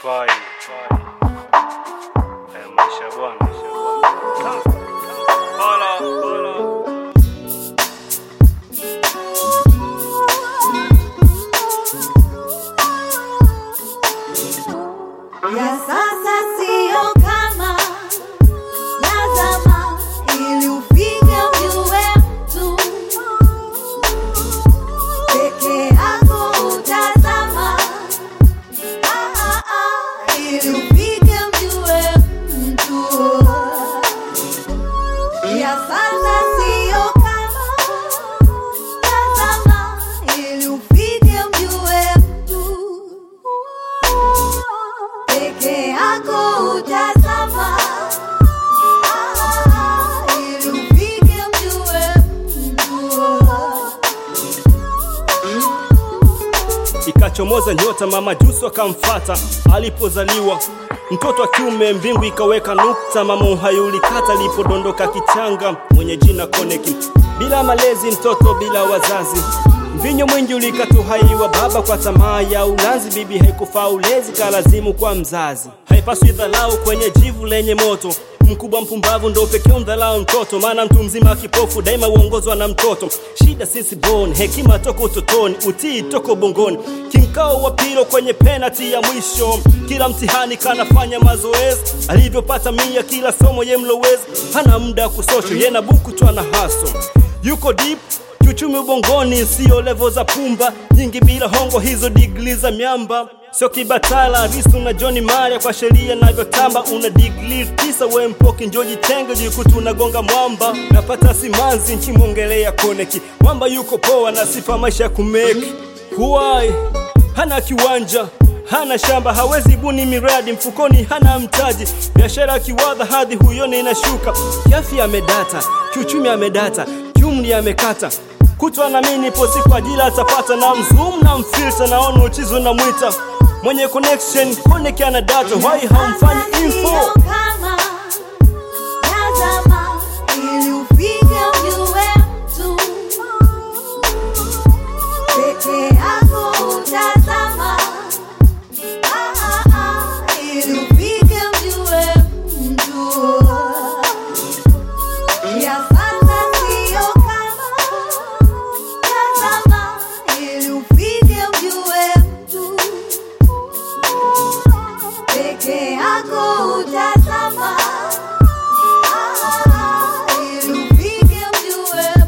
Fai. Eh, maisha bwana. Hola, hola. ya sasa siyo kama ya zama, ili ufike ujue mtu peke yako utazama, Ah, ah, ah, ili ufike ujue mtu ya sasa siyo kama ya zama, ili ufike ujue mtu peke yako utazama, Ah, ili ufike mjue mtu. Ikachomoza nyota, mama Jusu akamfata alipozaliwa mtoto wa kiume, mbingu ikaweka nukta, mama uhai ulikata alipodondoka kichanga mwenye jina Koneki. Bila malezi, mtoto bila wazazi, mvinyo mwingi ulikata uhai wa baba kwa tamaa ya ulanzi. Bibi haikufaa ulezi, kalazimu kwa mzazi. Haipaswi dhalau kwenye jivu lenye moto mkubwa mpumbavu ndo pekee mdhalau mtoto, maana mtu mzima kipofu daima huongozwa na mtoto. Shida sisi bon, hekima toko utotoni, utii toko bongoni, kimkao wa pilo kwenye penati ya mwisho. Kila mtihani kanafanya mazoezi, alivyopata mia kila somo ye mlowezi, hana muda kusosho, ye na buku tu ana haso, yuko deep kiuchumi ubongoni, sio levo za pumba nyingi bila hongo, hizo digli za miamba sio kibatala risu na John Maria kwa sheria navyotamba, una digli tisa we mpoki njoji tenge jikutu unagonga mwamba, napata simanzi nchimwongelea koneki mwamba yuko poa na sifa maisha ya kumeki huwai hana kiwanja hana shamba hawezi buni miradi mfukoni hana mtaji biashara kiwadha hadhi huyoni inashuka kiafya amedata kiuchumi amedata kiumri amekata kutwa na mimi nipo siku ajila atapata na mzoom na mfilter naona uchizo na mwita mwenye connection koneki ana data why hamfanyi info Sio kama ya zama, ili ufike ujue mtu. Peke yako utazama, Ah, ah, ah, ili ufike ujue mtu. Ya sasa siyo kama ya zama, ili ufike ujue mtu peke yako utazama, Ah, ili ufike mjue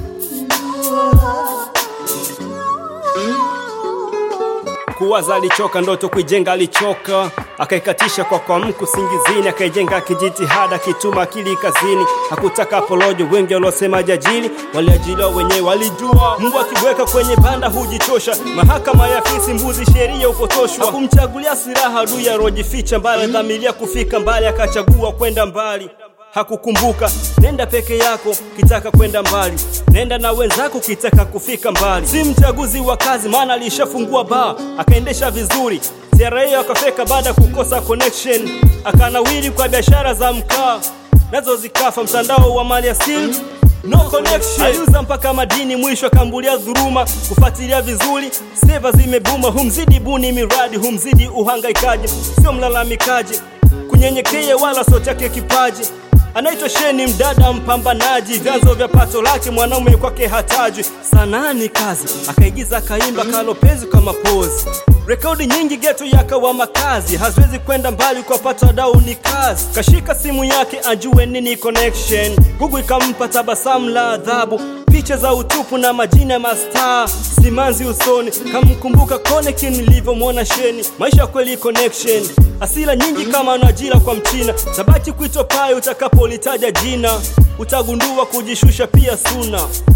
mtu. kuwaza alichoka, ndoto kuijenga alichoka, akaikatisha kwa kwa mku singizini, akaijenga kijitihada, kituma akili kazini, hakutaka porojo. Wengi waliosema jajili waliajiliwa wenyewe, walijua Mungu akiweka kwenye banda hujichosha. Mahakama ya fisi mbuzi, sheria upotoshwa, hakumchagulia silaha adui arojificha mbali, dhamiria kufika mbali, akachagua kwenda mbali hakukumbuka nenda peke yako kitaka kwenda mbali, nenda na wenzako kitaka kufika mbali. Si mchaguzi wa kazi, maana alishafungua baa akaendesha vizuri. CRA akafeka baada ya kukosa connection, akanawiri kwa biashara za mkaa, nazo zikafa. Mtandao wa mali asili no connection, aliuza mpaka madini, mwisho akambulia dhuruma. Kufuatilia vizuri, seva zimebuma, humzidi buni miradi, humzidi uhangaikaji, sio mlalamikaji kunyenyekea wala sio chake kipaji anaitwa Sheni, mdada mpambanaji, vyanzo vya pato lake mwanaume kwake hataji. Sanaa ni kazi, akaigiza akaimba kalopezi kama pozi. Rekodi nyingi geto yakawa makazi, haziwezi kwenda mbali kwa pato dau ni kazi. Kashika simu yake ajue nini connection, Google ikampa tabasamu la adhabu picha za utupu na majina ya mastaa simanzi usoni, kamkumbuka Koneki nilivyomwona Sheni. Maisha kweli connection, asila nyingi kama na ajira kwa Mchina, tabaki kuitwa pai utakapolitaja jina, utagundua kujishusha pia suna.